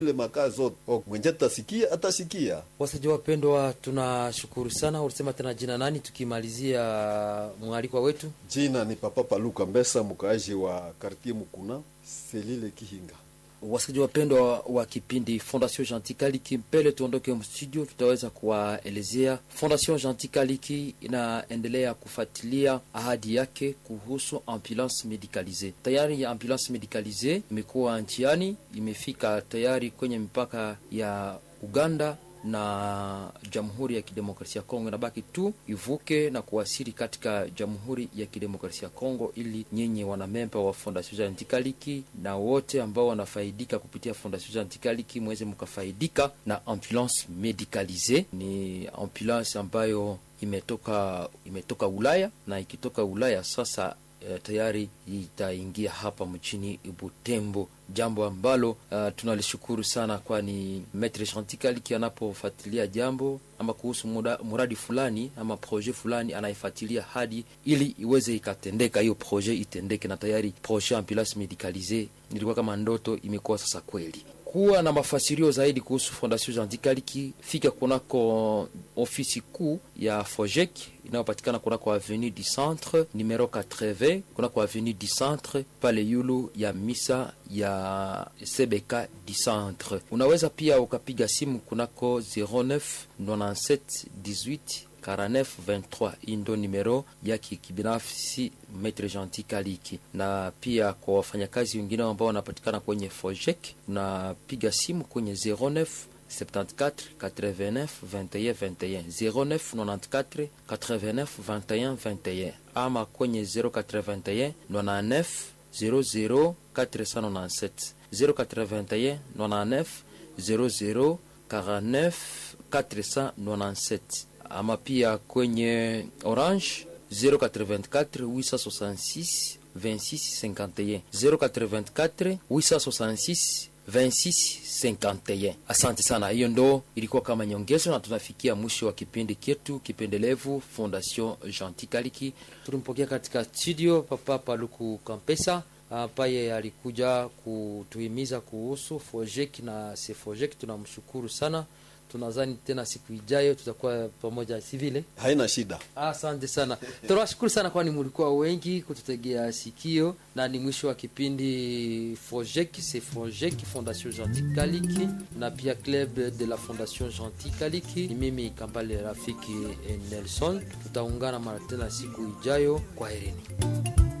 ile makaa zote mwenje atasikia atasikia. Wasaji wapendwa, tunashukuru sana. Ulisema tena jina nani, tukimalizia mwalikwa wetu? Jina ni Papa Paluka Mbesa, mkaaji wa kartie Mukuna selile Kihinga. Wasikilizaji wapendwa wa kipindi Fondation Gentil Kaliki, mbele tuondoke mstudio, tutaweza kuwaelezea Fondation Gentil Kaliki inaendelea kufuatilia ahadi yake kuhusu ambulance medicalise. Tayari ambulance medicalise imekuwa njiani, imefika tayari kwenye mipaka ya Uganda na Jamhuri ya Kidemokrasia ya Kongo. Inabaki tu ivuke na kuwasili katika Jamhuri ya Kidemokrasia ya Kongo, ili nyinyi wanamemba wa Fondation Gentil Kaliki na wote ambao wanafaidika kupitia Fondation Gentil Kaliki mweze mkafaidika na ambulance medicalise. Ni ambulance ambayo imetoka imetoka Ulaya na ikitoka Ulaya sasa Uh, tayari itaingia hapa mchini Butembo, jambo ambalo uh, tunalishukuru sana, kwani Maitre Gentil Kaliki anapofuatilia jambo ama kuhusu muda, muradi fulani ama projet fulani anaifuatilia hadi ili iweze ikatendeka, hiyo projet itendeke, na tayari projet ambulance medicalise nilikuwa kama ndoto, imekuwa sasa kweli. Kuwa na mafasirio zaidi kuhusu Fondation Gentil Kaliki, fika kunako ofisi kuu ya Fojek inayopatikana kunako avenue du Centre numero 80, kunako avenue du Centre pale yulu ya misa ya CBK du Centre. Unaweza pia ukapiga simu kunako 09 97 18 49 23. Hii ndo numero yake kibinafsi Maitre Gentil Kaliki, na pia kwa wafanyakazi wengine ambao wanapatikana kwenye Fojek unapiga simu kwenye 09 74 89 21 21 09 94 89 21 21 ama kwenye 081 99 00 497 081 99 00 49 497 ama pia kwenye Orange 084 866 26 51 084 866 2651. Asante sana. Hiyo ndo ilikuwa kama nyongezo, na tunafikia mwisho wa kipindi chetu kipendelevu Fondation Gentil Kaliki. Tulimpokea katika studio Papa Paluku Kampesa ambaye alikuja kutuhimiza kuhusu Fojek na Sefojek. Tunamshukuru sana. Tunadhani tena siku ijayo tutakuwa pamoja, si vile? Haina shida. Asante sana, tunawashukuru sana, kwani mulikuwa wengi kututegea sikio, na ni mwisho wa kipindi Fojek se Fojek Fondation Gentil Kaliki na pia Club de la Fondation Gentil Kaliki. Ni mimi Kambale rafiki Nelson, tutaungana mara tena siku ijayo. Kwa herini.